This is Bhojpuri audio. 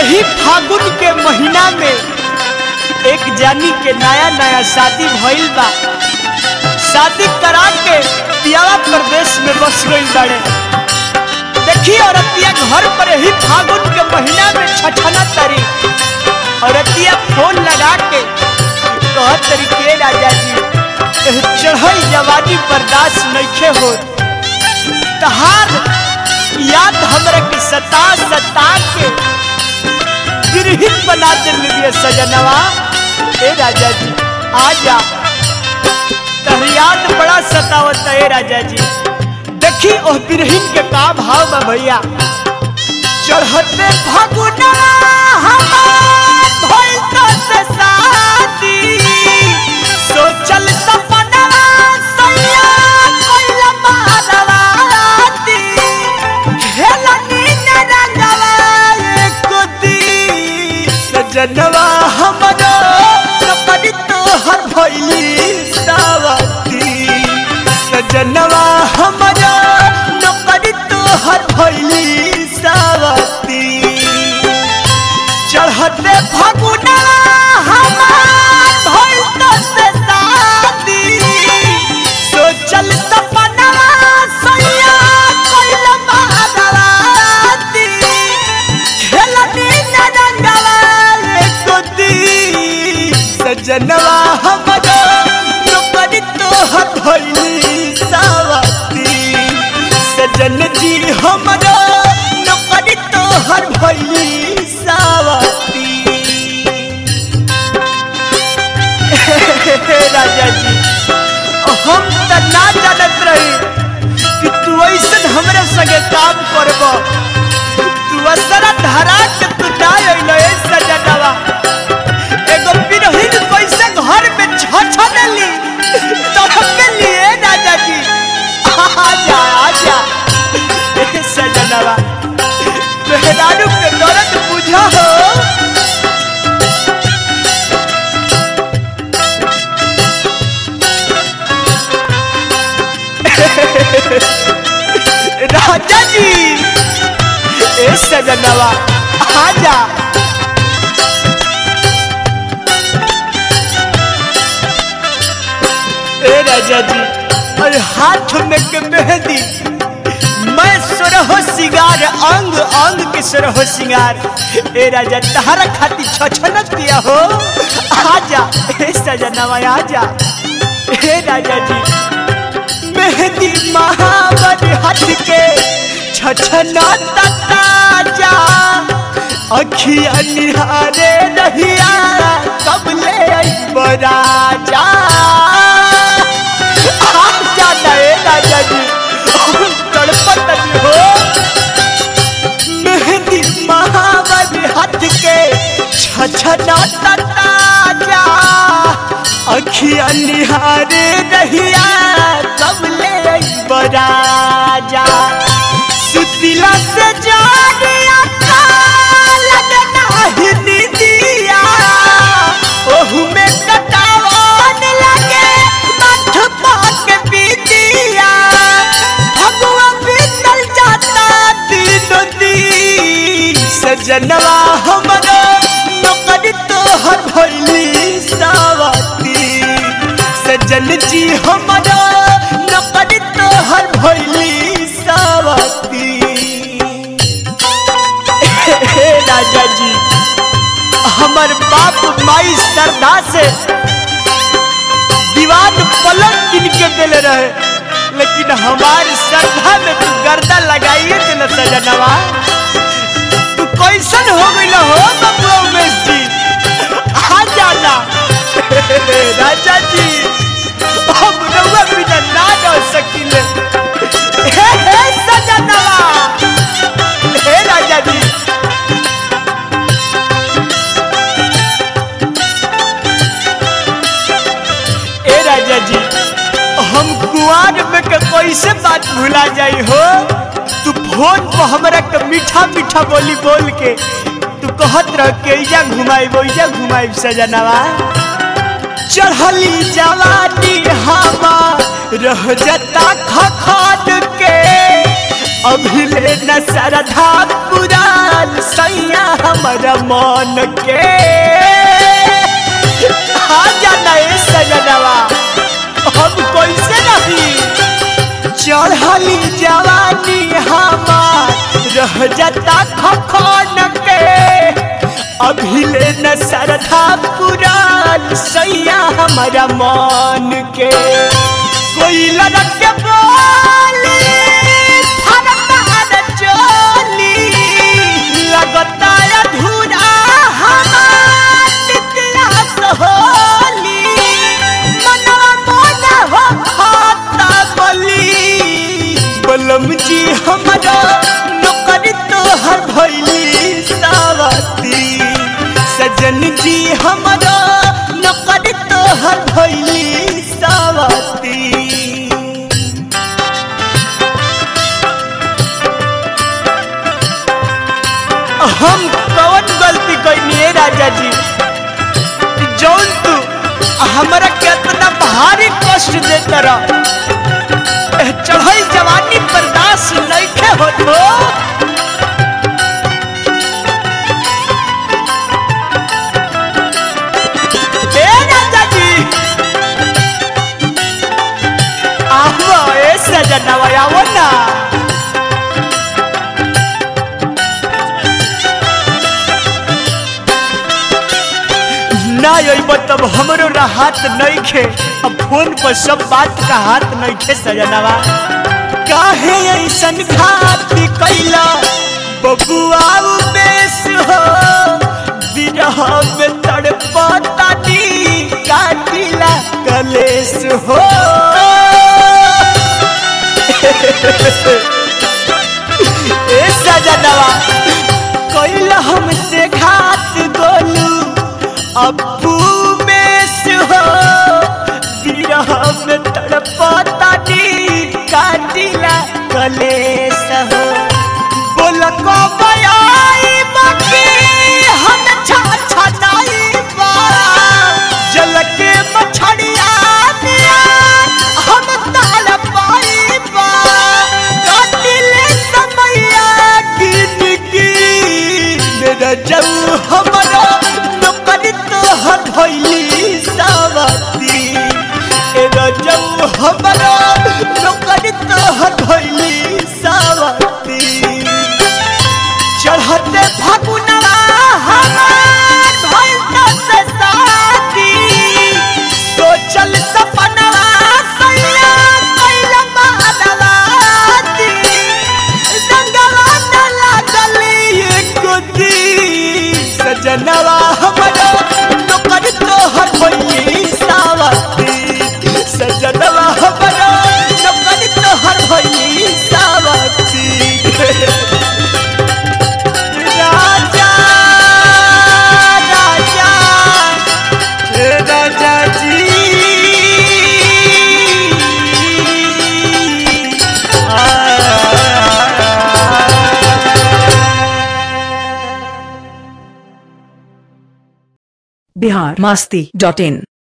यही फागुन के महीना में एक जानी के नया नया शादी भइल बा शादी करा के पियावा प्रदेश में बस गई बाड़े देखी औरतिया घर पर ही फागुन के महीना में छठना तरी औरतिया फोन लगा के कह तरीके राजा जी चढ़ल जवानी बर्दाश्त नइखे हो तहार याद हमरा के सता सता के गिरहित बना दिल सजनवा ए राजा जी आ जा तहर याद बड़ा सतावत है राजा जी देखी ओह बिरहिन के का भाव बा भैया चढ़ते फगुना हमार भइल तो से शादी सोचल सपनवा सैया कइला बाराती खेलनी न रंगवा एको दी सजनवा हमरो कपड़ी तोहर भइली सावती सजनवा हमरो नौकरी तोहर भइली सावती चढ़ते फगुना हमार भइल तो से शादी सोचल सपनवा सैया कइल बाराती खेलनी न रंगवा एको दी सजनवा हमरो नौकरी तोहर भइली सावती सजन जी हमरो नौकरी तोहर भइली सावती राजा जी हम त ना जानत रही कि तू ऐसन हमरे संगे काम करब तू असरा धरा के तू ना अइलो ए सजनवा एगो बिरहिन कैसे घर में छछनेली तड़पे लिए राजा जी आजा आजा ए सजनवा मेहरारू के दर्द बुझा हो राजा जी ए सजनवा आजा ए राजा जी अरे हाथ में के मेहंदी मैं सुरहो सिंगार अंग अंग के सुरहो सिंगार ए राजा तहरा खाती छछनत दिया हो आजा ए सजनवा आजा ए राजा जी मेहंदी महावर हाथ के छछना ताजा अखिया निहारे रहिया कब ले अइबो राजा आजा ना ए राजा जी तड़पत नहीं हो मेहंदी महावर हाथ के छछना ताजा अखिया निहारे रहिया कब ले अइबो राजा सुतिला से जानिया लगना ही दीदिया ओहू में कटावन लगे मठ पाक बीतिया भगवा बीतल जाता दिन दी सजनवा हमरो नौकरी तोहर भइली सावती सजन जी हमरो नौकरी तोहर भइली सावती हे राजा जी हमर बाप माई श्रद्धा से दीवान पलंग किन के दिले रहे लेकिन हमारी श्रद्धा में तू गर्दा लगाइए थे न सजनवा तू कैसन हो गई हो बबुआ उमेश जी आ जाना राजा जी हम रउआ बिना ना रह सकिले हे हे सजनवा हे राजा जी ए राजा जी हम कुआर में के कैसे बात भुला जाई हो तू फोन पर हमरा के मीठा मीठा बोली बोल के तू कहत रह के इजा घुमाई इजा घुमाई सजनवा चढ़ली जवानी हमा रह जता खखान के अभिले न सरधा पुरान सैया हमर हमारा मन के आ जाना ए सजनवा हम कैसे नहीं चढ़ली जवानी हमार रह जाता खखन के अभी ले न सरधा पुरान सैया हमारा मन के कोई लड़क के बोली फरमान चोली लगता अधूरा हमार इतिहास होली मनवा मोना हो खाता बली बलम जी हमारा नौकरी तोहर भैली सावती सजन जी हमारा नौकरी तोहर भैली सावती हम कौन गलती कैनी है राजा जी जौन तू हमारा कितना भारी कष्ट देता रह चढ़ई जवानी बर्दाश्त नहीं हो तो ए राजा जी आओ ए सजनवा आओ ना ना अइब तब हमरो राहत नहीं खे अब फोन पर सब बात का हाथ नहीं खे सजनवा काहे ऐसन घात कैला बबुआ बेस हो विरह में तड़पतानी काटिला कलेस हो ए सजनवा कैला हमसे घात गोलू अबू में से हो विरह में तड़पतानी काटिला कलेस हो बोल को बयाई बाकी हम छा छा नाई बा जल के मछड़िया दिया हम ताल पाई बा काटिले समैया गिन गिन मेरा जाऊ हमारा नौकरी तोहर भैली सावती ए रजऊ हमारा नौकरी तोहर भैली सावती चढ़ते फगुनवा हमार भइल तो से साथी सोचल सपनवा सैया कैल मानवाती रंगवा न लागली एको दी सजनवा हमारा नौकर तोहर भइली सावती सजनवा हमारा नौकर तोहर भइली सावती राजा राजा हे राजा जी बिहार मास्ती डॉट इन